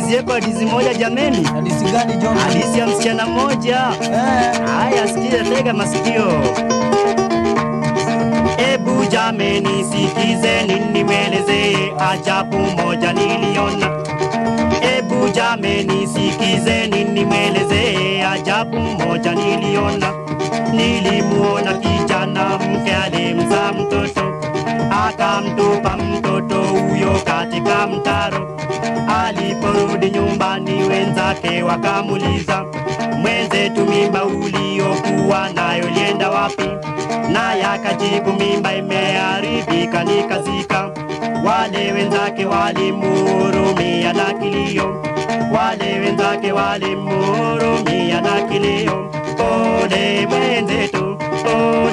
Nianzieko hadithi moja jameni, Hadithi gani John? hadithi ya msichana mmoja. Eh, Haya, sikiza, tega masikio. Ebu jameni, sikizeni nimwelezee ajabu moja niliona. Ebu jameni, sikizeni nimwelezee ajabu moja niliona. Nilimuona kijana mke alimzaa mtoto, akamtupa mtoto huyo katika mtaro. Aliporudi nyumbani, wenzake wakamuliza, mwenzetu, mimba uliokuwa nayo ilienda wapi? Naye akajibu, mimba imeharibika nikazika. Wale wenzake walimuhurumia na kilio, wale wenzake walimuhurumia na kilio. Pole mwenzetu, pole